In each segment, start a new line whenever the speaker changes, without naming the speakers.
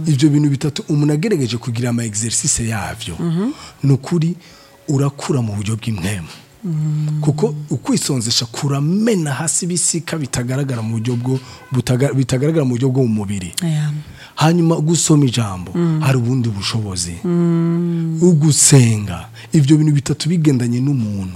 ibyo bintu bitatu umuntu agerageje kugira ama exercice yavyo ni ukuri urakura mu buryo bw'impwemu kuko ukwisonzesha kuramena hasi ibisika bitagaragara mu buryo bwo butaga- bitagaragara mu buryo bwo mu mubiri
Yeah.
hanyuma gusoma ijambo hari ubundi bushobozi ugusenga ibyo bintu bitatu bigendanye n'umuntu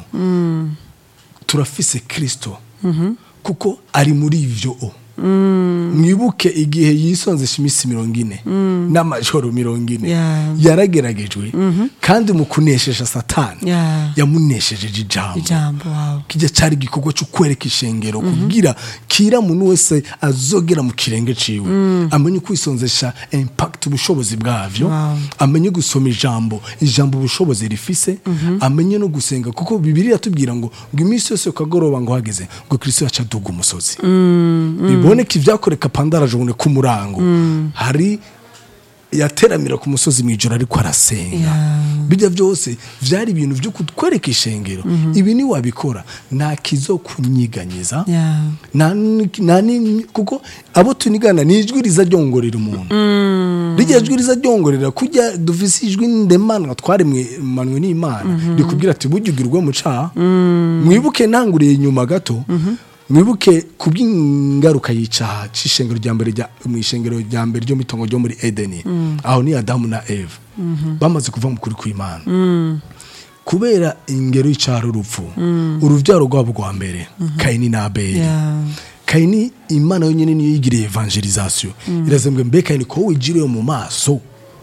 turafise kirisito kuko ari muri ibyo o mwibuke igihe yisonzesha iminsi mirongo ine n'amajoro mirongo ine
Yeah.
yarageragejwe kandi mu kunesheje satani
Yeah.
yamuneshejeje ijambo
ijambo wawe
kijya cyari igikorwa cyo kwereka ishengero kugira kira muntu wese azogera mu kirenge ciwe amenye kwisonzesha impact ubushobozi bwavyo
Wow.
amenye gusoma ijambo ijambo ubushobozi rifise amenye no gusenga kuko bibiri yatubwira ngo ngo iminsi yose ukagoroba ngo hageze ngo kristo yaca aduga umusozi biboneka ivyakoreka pandarajone ku murango hari yateramira ku musozi mu ijoro ariko arasenga
Yeah.
bijya byose byari ibintu byo kutwereka ishengero ibi niwabikora nta kizo kunyiganyiza
Yeah.
nta ni- nta ni- kuko abo tunigana ni ijwi riza ryongorera umuntu rijya jwi riza ryongorera kujya dufise ijwi ndemanwa twaremwe manwe n'imana rikubwira ati burya ugirwe mu caha mwibuke ntanguriye inyuma gato mwibuke ku bw'ingaruka y'icaha c'ishengero rya mbere rya- mu ishengero rya mbere ryo mu itongo ryo muri edeni aho ni adamu na eva bamaze kuva mu kuri kw'imana kubera ingero y'icara urupfu urubyaro rwabo rwa mbere kayini na abeli
Yeah.
kayini imana yonyine niyo yigiriye evangelizasiyo irazembwe mbe kayini ko wigiriye mu maso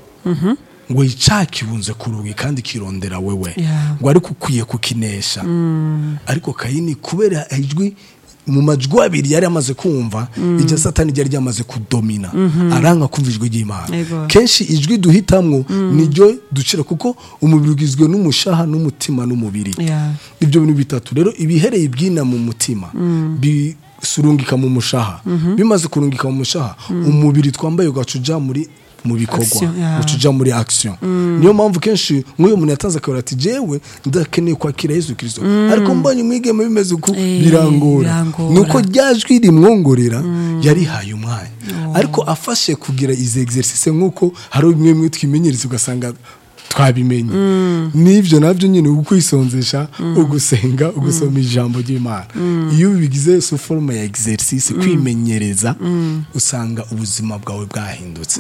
ngo icyaha kibunze ku rugi kandi kirondera wewe
Yeah.
ngo ariko ukwiye kukinesha ariko kayini kubera ijwi mu majwi abiri yari amaze kumva iryo satani ryari ryamaze kudomina aranga kumva ijwi ry'imana
Ego.
kenshi ijwi duhitamwo niryo ducira kuko umubiri ugizwe n'umushaha n'umutima n'umubiri
Yeah.
ibyo bintu bitatu rero ibihereye ibyina mu mutima bisurungika mu mushaha bimaze kurungika mu mushaha umubiri twambaye ugaca uja muri mu bikorwa
Action, yeah.
uca uja muri action niyo mpamvu kenshi nk'uyu muntu yatanze akabura ati jewe ndakeneye kwakira yesu kirisito ariko mbonye umwigeme bimeze uku
Eh,
birangora
birangora.
nuko rya jwi rimwongorera yarihaye umwanya ariko afashe kugira izi exercice nk'uko hari bimwe bimwe twimenyereza ugasanga twabimenye n'ibyo nabyo nyine ukwisonzesha ugusenga ugusoma ijambo ry'imana iyo ubigize su forume ya exercice kwimenyereza usanga ubuzima bwawe bwahindutse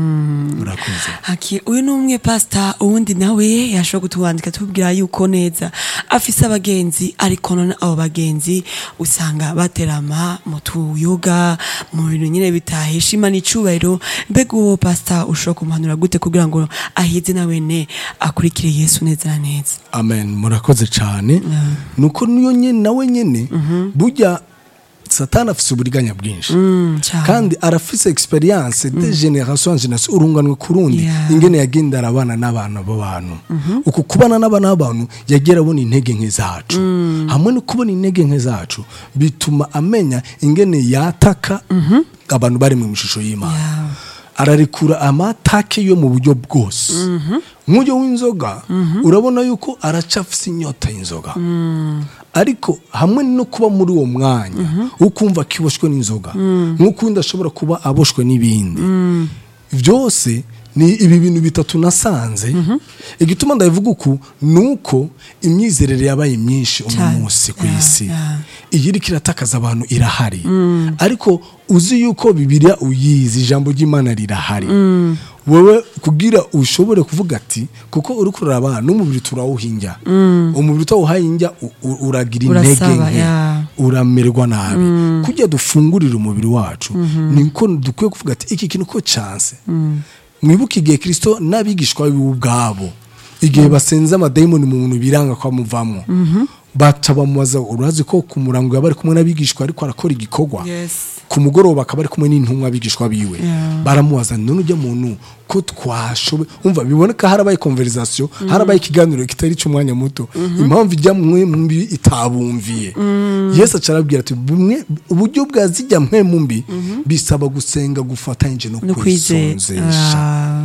urakoze
Haki, uyu ni umwe pasita uwundi nawe yashobora kutwandika tubwira yuko neza afise abagenzi ariko none abo bagenzi usanga baterama mu tuyoga mu bintu nyine bitahesha imana icubahiro mbega uwo pasita ushobora kumuhanura gute kugira ngo ahize na wene akurikire yesu neza na neza
amen murakoze cyane nuko niyo nyine nawe nyine burya satani afise uburiganya bwinshi
cyane.
kandi arafise experience de generation en generation urunganwe ku rundi
Yeah.
ingene yagenda arabana n'abana b'abantu uku kubana n'abana b'abantu yagera abona intege nke zacu hamwe no kubona intege nke zacu bituma amenya ingene yataka abantu bari mu ishusho y'imana
Yeah.
ararekura amatake yo mu buryo bwose nk'ujyo w'inzoga urabona yuko aracafise inyota y'inzoga ariko hamwe no kuba muri uwo mwanya ukumva akiboshwe n'inzoga nk'uko undi ashobora kuba aboshwe n'ibindi byose ni ibi bintu bitatu nasanze igituma ndabivuga uku ni uko imyizerere yabaye myinshi uno
Cyane.
munsi ku
Yeah,
isi
yeah.
iyi iriko iratakaza abantu irahari ariko uzi yuko bibiliya uyizi ijambo ry'imana rirahari wowe kugira ushobore kuvuga ati kuko uri kuraba n'umubiri turawuhinja umubiri utawuhahinja u- u- uragira intege
Urasaba,
nke
yeah.
uramererwa nabi kujya dufungurira umubiri wacu niko dukwiye kuvuga ati iki kintu ko canse mwibuke igihe kirisito n'abigishwa biwe ubwabo igihe basenze amadayimoni mu muntu biranga ko amuvamo baca bamubaza urazi ko ku murango yaba ari kumwe n'abigishwa ariko arakora igikorwa
Yes.
ku mugoroba akaba ari kumwe n'intumwa abigishwa biwe
Yeah.
baramubaza none ujya muntu ko twashoboye umva biboneka harabaye konverizasiyo harabaye ikiganiro kitari cy'umwanya muto impamvu ijya mwe mbi itabumviye yesu aca arabwira ati bumwe uburyo bwa zijya mwe mbi bisaba gusenga gufatanyije no
no kwizera
kwisonzesha
Ah.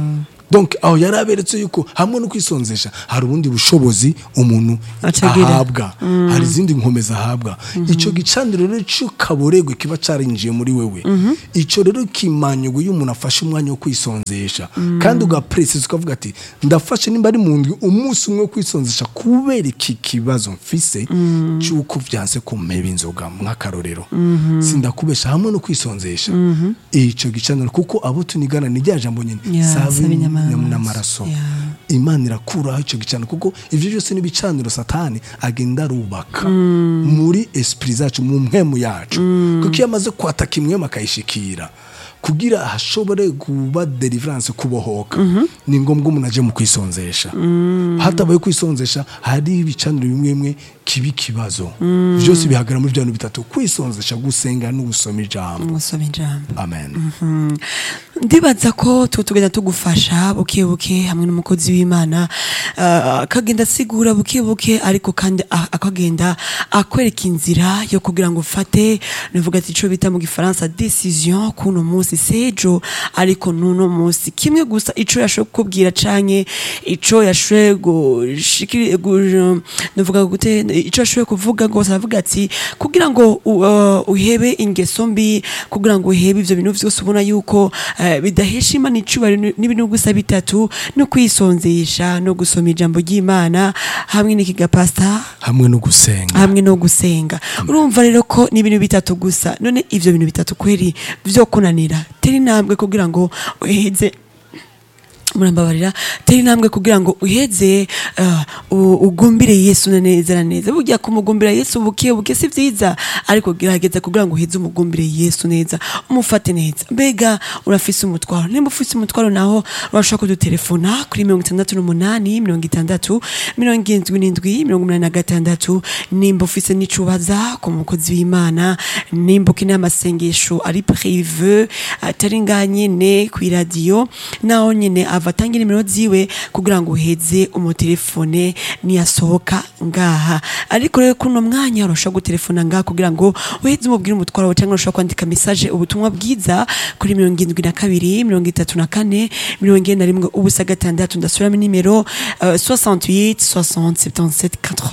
donc aho yari aberetse yuko hamwe no kwisonzesha hari ubundi bushobozi umuntu
Acagira.
ahabwa hari izindi nkomezi ahabwa icyo gicaniro rero cy'ukaboregwe kiba cyarinjiye muri wewe icyo rero kimanyugu iyo umuntu afashe umwanya wo kwisonzesha kandi ugapresiza ukavuga ati ndafashe nimba ari mu ndwi umunsi umwe wo kwisonzesha kubera iki kibazo mfise cy'uko byanse kumpeba inzoga nk'akarorero sindakubesha hamwe no kwisonzesha icyo gicaniro kuko abo tunigana ni rya jambo nyine
Yeah,
sabe
sabe n'amaraso.
n'amaraso
Yeah.
imana irakuraho icyo gicaniro kuko ibyo byose ni ibicaniro satani agenda arubaka muri esprit zacu mu mpemu yacu kuko iyo amaze kwataka imwemu akayishikira kugira hashobore kuba deliverance kubohoka ni ngombwa umuntu aje mu kwisonzesha hatabaye kwisonzesha hari ibicaniro bimwe bimwe kiba ikibazo byose bihagarara muri bya bintu bitatu kwisonzesha gusenga no gusoma ijambo
musoma ijambo
amen
Mm. ndibaza ko tu tugenda tugufasha buke buke hamwe n'umukozi w'imana ah, akagenda asigura buke buke ariko kandi a- akagenda akwereka inzira yo kugira ngo ufate navuga ati ico bita mu gifaransa decision kuno munsi sejo ariko nuno munsi kimwe gusa ico yashoboye kukubwira canke ico yashoboye gushikiri gu- navuga gute ico yashoboye kuvuga rwose aravuga ati kugira ngo u- uh, uhebe ingeso mbi kugira ngo uhebe ivyo bintu vyose ubona yuko eh, bidahesha imana icubahiro n'ibintu gusa bitatu no kwisonzesha no gusoma ijambo ry'imana hamwe n'ikigapasta
hamwe no gusenga
hamwe no gusenga urumva rero ko ni ibintu bitatu gusa none ivyo bintu bitatu kweri vyo kunanira tera intambwe kugira ngo uheze murambabarira tera intambwe kugira ngo uheze uh, u- ugumbire yesu na neza na neza burya kumugumbira yesu buke buke si vyiza ariko gerageza kugira ngo uheze umugumbire yesu neza umufate neza mbega urafise umutwaro nimba ufise umutwaro naho urashobora kudutelefona kuri mirongo itandatu n'umunani mirongo itandatu mirongo indwi n'indwi mirongo umunani na gatandatu nimba ufise n'icubaza ku mukozi w'imana nimba ukeneye amasengesho ari prive atari ngaha nyene kw'iradiyo naho nyene ava atangira nimero ziwe kugira ngo uheze umutelefone niyasohoka ngaha ariko rero kuno mwanya urashobora gutelefona ngaha kugira ngo uheze umubwire umutwaro wawe cyangwa urashobora kwandika message ubutumwa bwiza kuri mirongo indwi na kabiri mirongo itatu na kane mirongo ine na rimwe ubusa gatandatu ndasubiramo nimero uh, 68 60 77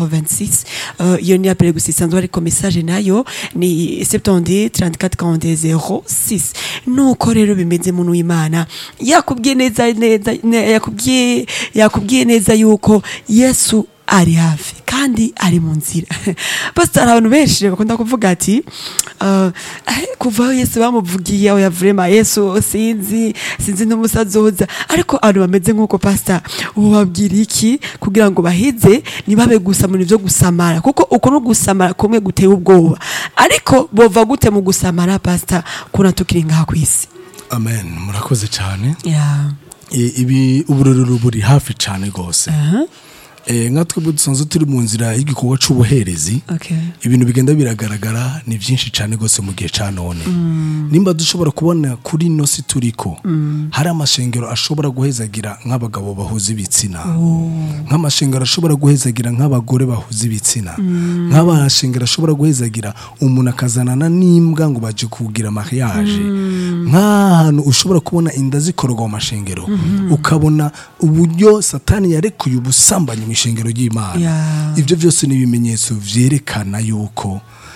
86 uh, iyo ni apele gusa isanzwe ariko message nayo ni 70 34 42 06 nuko rero bimeze muntu w'imana yakubwiye neza neza ne- yakubwiye yakubwiye neza yuko yesu ari hafi kandi ari mu nzira basi hari abantu benshi bakunda kuvuga ati uh, eh, kuva aho yesu bamuvugiye aho yavurema yesu sinzi sinzi n'umusazoza ariko abantu bameze nk'uko pasita ubu babwira iki kugira ngo bahize ntibabe gusa mu bintu byo gusamara kuko uko no gusamara kumwe guteye ubwoba ariko bova gute mu gusamara pasita kuna tukiri ngaha ku isi
amen murakoze cyane
yeah.
I- ibi uburorero buri hafi cyane rwose
uh-huh.
Eh, nka twebwe dusanzwe turi mu nzira y'igikorwa c'ubuherezi
okay.
ibintu bigenda biragaragara ni byinshi cyane rwose mu gihe cya none nimba dushobora kubona kuri ino si turiko hari amashengero ashobora guhezagira nk'abagabo bahuza ibitsina nk'amashengero ashobora guhezagira nk'abagore bahuza ibitsina nk'amashengero ashobora guhezagira umuntu akazanana n'imbwa ngo baje kugira mariage nk'ahantu ushobora kubona inda zikorwa mu mashengero ukabona uburyo satani yarekuye ubusambanyi mu ishengero ry'imana
Yeah.
ibyo byose ni ibimenyetso byerekana yuko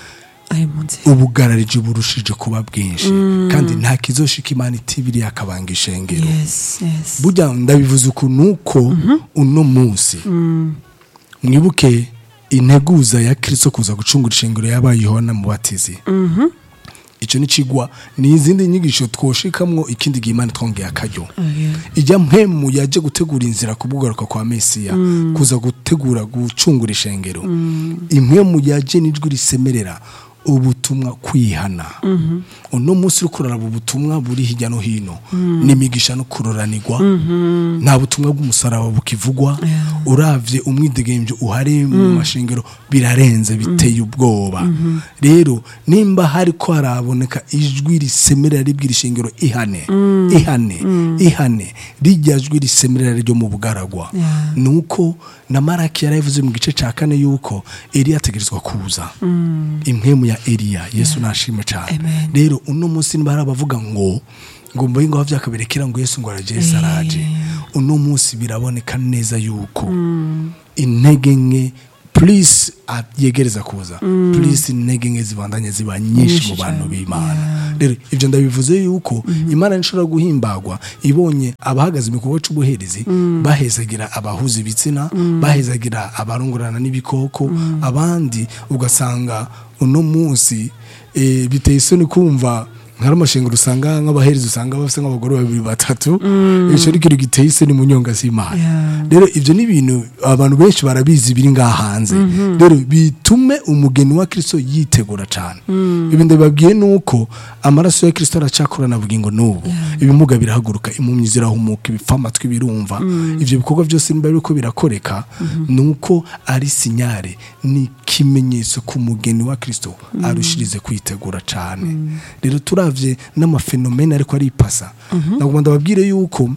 ari mu nzira
ubugarariji burushije kuba bwinshi kandi nta kizoshika imana itibiri yakabanga ishengero
yes yes
burya ndabivuze uku nuko uno munsi mwibuke integuza ya kirisito kuza gucungura ishengero yabaye yohana mubatizi icyo ni kigwa ni izindi nyigisho twoshikamwo ikindi gihe imana twongeye akaryo
Okay.
ijya mpemu yaje gutegura inzira ku bw'ugaruka kwa mesiya kuza gutegura gucungura ishengero impwemu yaje n'ijwi risemerera ubutumwa kwihana uno munsi uri kuraraba ubutumwa buri hirya no hino n'imigisha no kuroranirwa nta butumwa bw'umusaraba bukivugwa uravye umwidegembyo uhari mu mashengero birarenze biteye ubwoba rero nimba hari ko haraboneka ijwi risemerera ribwira ishengero ihane ihane ihane rijya jwi risemerera ryo mu bugaragwa
Yeah.
nuko na maraki yarabivuze mu gice cya kane yuko eliya ategerezwa kuza impwemu ya eliya yesu nashime cyane
Amen.
rero uno munsi niba hari abavuga ngo ngo mboye ngo vyakaberekera ngo yesu ngo araje yesu araje uno munsi biraboneka neza yuko intege nke please ah, yegereza kuza please intege nke zibandanye ziba nyinshi mu bantu b'imana rero ivyo ndabivuze yuko imana nishobora guhimbagwa ibonye abahagaze mu gikorwa c'ubuherezi bahezagira abahuza ibitsina bahezagira abarongorana n'ibikoko abandi ugasanga uno munsi eh, biteye isoni kumva nkari amashengero usanga nk'abaherezi usanga bafite nk'abagore babiri batatu icyo ari ikintu giteye isoni mu nyonga z'imana
Yeah.
rero ibyo ni ibintu abantu benshi barabizi biri ngaha hanze rero bitume umugeni wa kirisito yitegura cyane ibi ndabibabwiye ni uko amaraso ya kirisito aracakorana bugingo n'ubu ibimuga birahaguruka impumyi zirahumuka ibipfa amatwi birumva ibyo bikorwa byose niba biriko birakoreka ni uko ari sinyare ni ikimenyetso ku mugeni wa kirisito arushirize kwitegura cyane rero turavye n'amafenomene ariko aripasa nagomba ndababwire yuko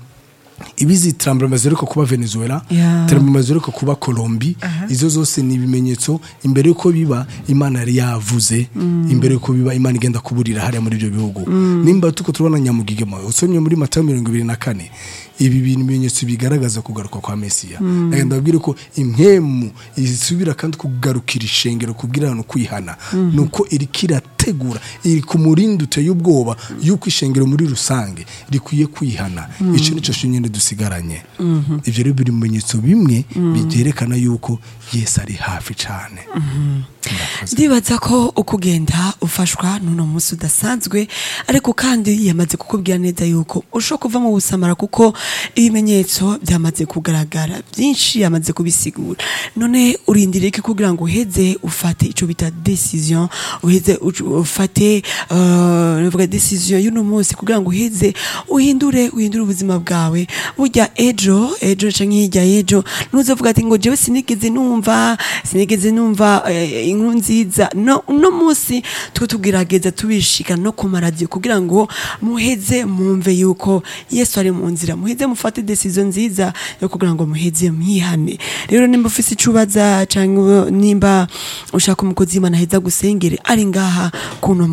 ibizi iterambere ziheruka kuba venezuela
Yeah.
iterambere ziheruka kuba colombi izo zose ni ibimenyetso imbere y'uko biba imana yari yavuze imbere y'uko biba imana igenda kuburira hariya muri ibyo bihugu nimba tuko turabona nyamugigema usomye muri matayo mirongo ibiri na kane ibi bintu ibimenyetso bigaragaza kugaruka kwa mesiya ndagenda babwire ko impemu isubira kandi kugarukira ishengero kubwira abantu kwihana ni uko iriko irategura iri ku murindi uteye ubwoba y'uko ishengero muri rusange rikwiye kwihana icyo nicyo nyine dusigaranye ibyo rero biri mu bimenyetso bimwe byerekana yuko yesu ari hafi cyane Murakoze.
ndibaza ko uko ugenda ufashwa n'uno munsi udasanzwe ariko kandi yamaze kukubwira neza yuko ushobora kuva mu busamara kuko ibimenyetso byamaze kugaragara byinshi yamaze kubisigura none urindiriye iki kugira ngo uheze ufate icyo bita decision uheze ucu- ufate uh, navuga decision y'uno munsi kugira ngo uheze uhindure uhindure ubuzima bwawe burya ejo ejo canke hirya y'ejo ntuzovuga ati ngo jewe sinigeze numva sinigeze numva eh, inkuru nziza no uno munsi twe tugerageza tubishika no ku maradiyo kugira ngo muheze mumve yuko yesu ari mu nzira muheze mufate decision nziza yo kugira ngo muheze mwihane rero nimba ufise icubaza canke nimba ushaka umukozi w'imana aheza gusengere ari ngaha kuno